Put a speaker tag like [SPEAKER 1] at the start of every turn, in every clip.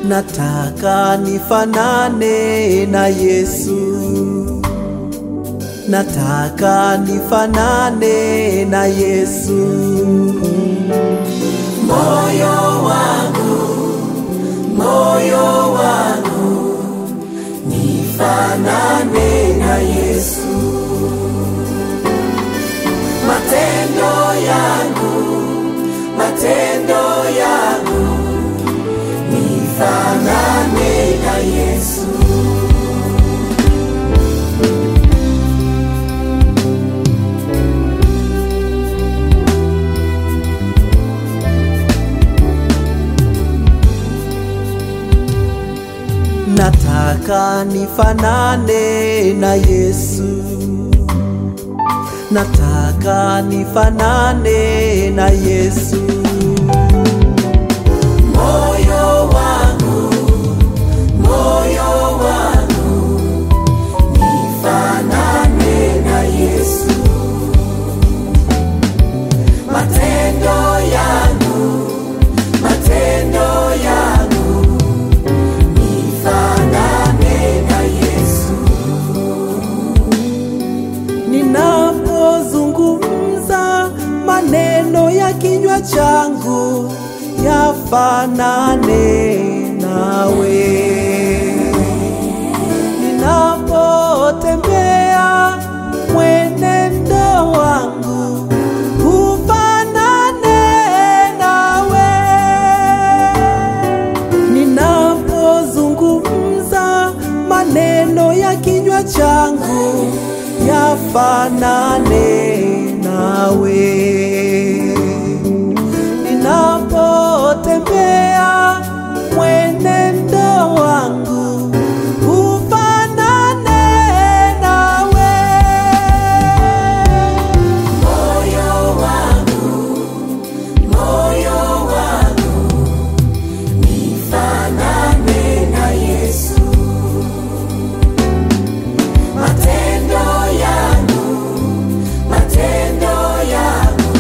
[SPEAKER 1] Nataka nifanane na Yesu, nataka nifanane na Yesu. Moyo wangu, moyo wangu, nifanane na Yesu. Matendo yangu, matendo yangu, nifanane na Yesu. Nataka nifanane na Yesu, nataka nifanane na Yesu. Moyo wangu, moyo wangu, nifanane na Yesu. Matendo yangu, matendo yangu, nifanane na Yesu. Ninapozungumza maneno ya kinywa changu yafanane nawe. Ninapotembea mwenendo wangu ufanane nawe. Ninapozungumza maneno ya kinywa changu yafanane nawe. Ninapotembea mwenendo wangu ufanane nawe. Moyo wangu, moyo wangu, nifanane na Yesu. Matendo yangu, matendo yangu,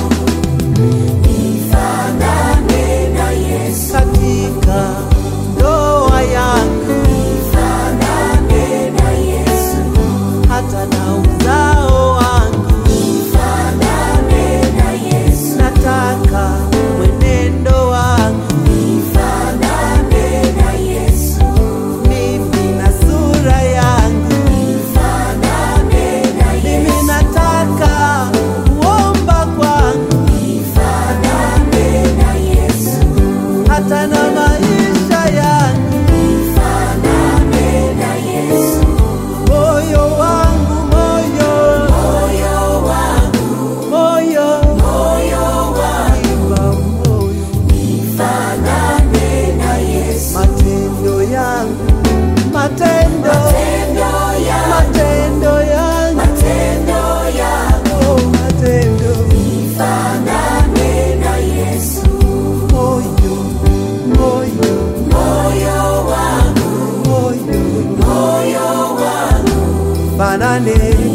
[SPEAKER 1] nifanane na Yesu. Katika ndoa yangu, nifanane na Yesu. Hata na uzao wangu, nifanane na Yesu. Nataka mwenendo wangu, nifanane na Yesu. Mimi na sura yangu, nifanane na Yesu. Mimi nataka kuomba kwangu, nifanane na Yesu. Hata na maisha yangu, nifanane na Yesu. Moyo wangu, moyo, moyo wangu, moyo, moyo wangu, moyo, nifanane na Yesu. Matendo yangu, matendo, matendo yangu, matendo yangu, matendo yangu, oh, matendo, nifanane na Yesu. Moyo, moyo, moyo wangu, moyo, moyo wangu, fanane